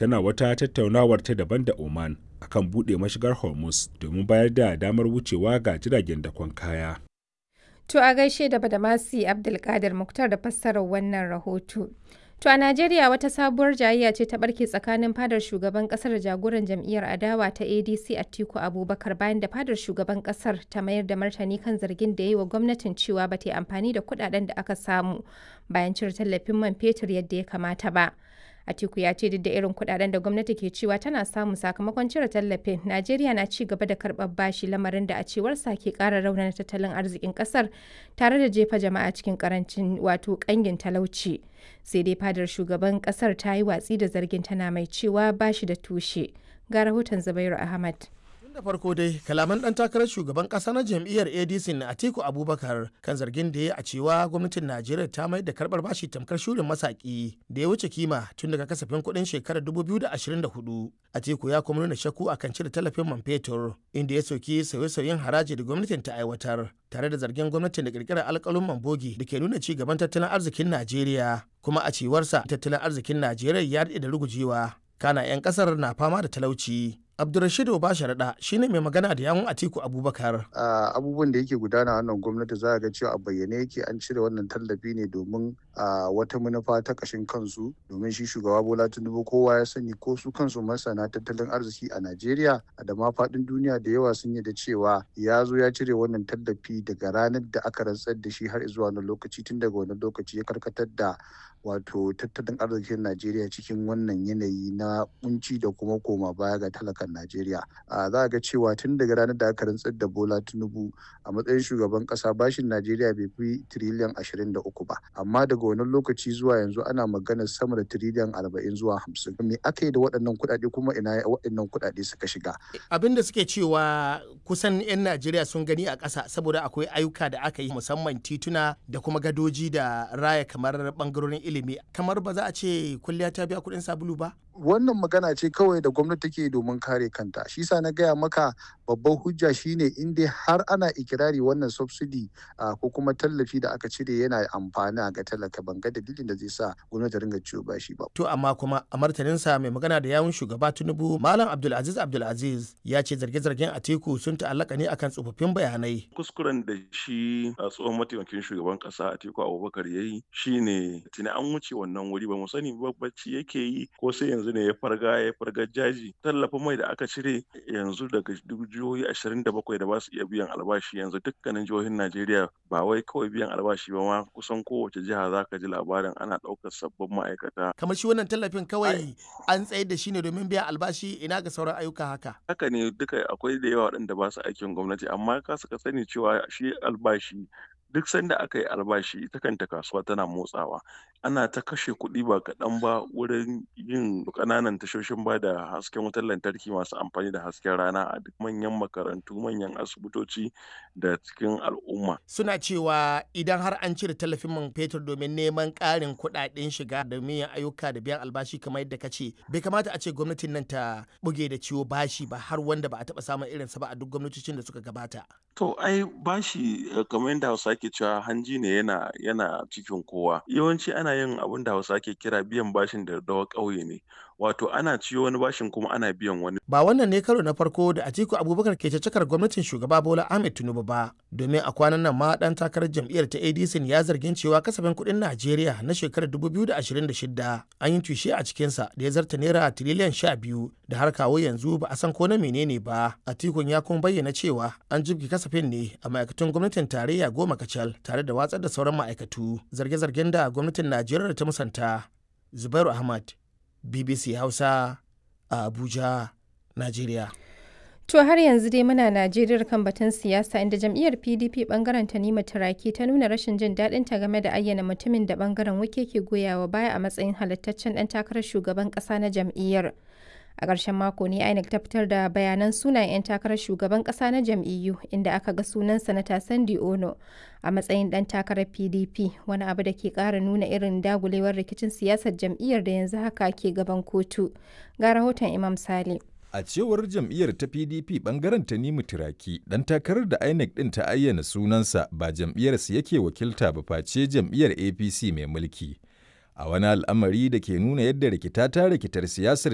tana wata tattaunawar ta daban da Oman akan buɗe mashigar Hormuz domin bayar da damar wucewa ga jiragen dakon kaya. To a gaishe da Badamasi Abdulkadir Muktar da fassarar wannan rahoto. To a Najeriya wata sabuwar jayayya ce ta barke tsakanin fadar shugaban kasar da jagoran jam'iyyar adawa ta ADC Atiku Abubakar bayan da fadar shugaban kasar ta mayar da martani kan zargin da ya yi wa gwamnatin cewa ba ta yi amfani da kudaden da aka samu bayan cire tallafin man fetur yadda ya kamata ba. Atiku ya ce duk da irin kudaden da gwamnati ke cewa tana samu sakamakon cire tallafin, Najeriya na ci gaba da karɓar bashi lamarin da a cewarsa ke ƙara raunana tattalin arzikin ƙasar tare da jefa jama'a cikin karancin wato ƙangin talauci. Sai dai fadar shugaban ƙasar ta yi watsi da zargin tana mai cewa bashi da tushe. Ga rahoton Zubairu Ahmad. da farko dai kalaman dan takarar shugaban kasa na jam'iyyar adc na atiku abubakar kan zargin da ya a cewa gwamnatin najeriya ta mai da karbar bashi tamkar shurin masaki da ya wuce kima tun daga kasafin kuɗin shekarar 2024 atiku ya kuma nuna shakku akan cire tallafin man fetur inda ya soki sauye-sauyen haraji da gwamnatin ta aiwatar tare da zargin gwamnatin da kirkirar alkalin mambogi da ke nuna ci gaban tattalin arzikin najeriya kuma a cewarsa tattalin arzikin najeriya ya daɗe da rugujewa kana 'yan kasar na fama da talauci Abdulrashid Obasharaɗa shine mai magana da yawun Atiku Abubakar. Abubuwan da yake gudana wannan gwamnati za a ga cewa a bayyane yake an cire wannan tallafi ne domin wata manufa ta ƙashin kansu domin shi shugaba Bola Tinubu kowa ya sani ko su kansu masana tattalin arziki a Najeriya da ma faɗin duniya da yawa sun yi da cewa ya zo ya cire wannan tallafi daga ranar da aka rantsar da shi har zuwa wani lokaci tun daga wani lokaci ya karkatar da wato tattalin arzikin Najeriya cikin wannan yanayi na kunci da kuma koma baya ga talakan Najeriya. Za a ga cewa tun daga ranar da aka rantsar da Bola Tinubu a matsayin shugaban kasa bashin Najeriya bai fi tiriliyan ashirin da uku ba. Amma daga wani lokaci zuwa yanzu ana maganar sama da tiriliyan arba'in zuwa hamsin. Me aka yi da waɗannan kuɗaɗe kuma ina waɗannan kuɗaɗe suka shiga? Abin da suke cewa kusan 'yan Najeriya sun gani a ƙasa saboda akwai ayyuka da aka yi musamman tituna da kuma gadoji da raya kamar ɓangarorin ilimi kamar ba za a ce kulliya ta biya kuɗin sabulu ba? wannan magana ce kawai da gwamnati take domin kare kanta shi sa na gaya maka babban hujja shine in dai har ana ikirari wannan subsidy ko kuma tallafi da aka cire yana amfani ga talaka ban ga dalilin da zai sa gwamnati ringa ciwo bashi ba to amma kuma a martaninsa mai magana da yawun shugaba tinubu malam abdulaziz abdulaziz ya ce zarge-zargen atiku sun ta'allaka ne akan tsofaffin bayanai kuskuren da shi a tsohon mataimakin shugaban kasa atiku abubakar ya yi shine tuni an wuce wannan wuri ba mu sani bacci yake yi ko sai yanzu ne ya farga ya farga jaji tallafin mai da aka cire yanzu daga jihohi ashirin da bakwai da ba su iya biyan albashi yanzu dukkanin jihohin najeriya ba wai kawai biyan albashi ba ma kusan kowace jiha za ka ji labarin ana ɗaukar sabbin ma'aikata kamar shi wannan tallafin kawai an tsayar da shi ne domin biyan albashi ina ga sauran ayyuka haka haka ne duka akwai da yawa waɗanda ba su aikin gwamnati amma ka suka sani cewa shi albashi duk sanda aka yi albashi ita kanta kasuwa tana motsawa ana ta kashe kuɗi ba kaɗan ba wurin yin ƙananan tashoshin ba da hasken wutar lantarki masu amfani da hasken rana a duk manyan makarantu manyan asibitoci da cikin al'umma suna cewa idan har an cire tallafin man fetur domin neman ƙarin kuɗaɗen shiga da yin ayyuka da biyan albashi kamar yadda ka ce bai kamata a ce gwamnatin nan ta buge da ciwo bashi ba har wanda ba a taɓa samun irinsa ba a duk gwamnatocin da suka gabata to ai bashi kamar yadda hausa ke cewa hanji ne yana yana cikin kowa yawanci ana yin abin da hausa ke kira biyan bashin da dawa ƙauye ne wato ana ciyo wani bashin kuma ana biyan wani ba wannan ne karo na farko da Atiku Abubakar ke cakar gwamnatin shugaba Bola Ahmed Tinubu ba domin a kwanan nan ma dan takarar jam'iyyar ta ADC ya zargin cewa kasafin kuɗin Najeriya na shekarar 2026 an yi tushe a cikinsa da ya zarta naira tiriliyan 12 da har kawo yanzu ba a san ko na menene ba Atikun ya kuma bayyana cewa an jibgi kasafin ne a ma'aikatun gwamnatin tarayya goma kacal tare da watsar da sauran ma'aikatu zarge-zargen da gwamnatin Najeriya ta musanta Zubairu Ahmad BBC Hausa a Abuja, Najeriya. To har yanzu dai muna Najeriya kan batun siyasa inda jam'iyyar PDP bangaren Tanima Turaki ta nuna rashin jin daɗin ta game da ayyana mutumin da bangaren wake ke goyawa baya a matsayin halittaccen ɗan takarar shugaban ƙasa na jam'iyyar. A ƙarshen mako ne INEC ta fitar da bayanan sunayen 'yan takarar shugaban ƙasa na jam'iyyu inda aka ga sunan sanata Sandi Ono a matsayin ɗan takarar PDP wani abu da ke ƙara nuna irin dagulewar rikicin siyasar jam'iyyar da yanzu haka ke gaban kotu. Ga rahoton Imam Sale. A cewar jam'iyyar ta PDP bangaren Tanimu Turaki, dan takarar da INEC din ta ayyana sunansa ba jam'iyyarsa yake wakilta ba face jam'iyyar APC mai mulki. A wani al'amari da ke nuna yadda rikita ta rikitar siyasar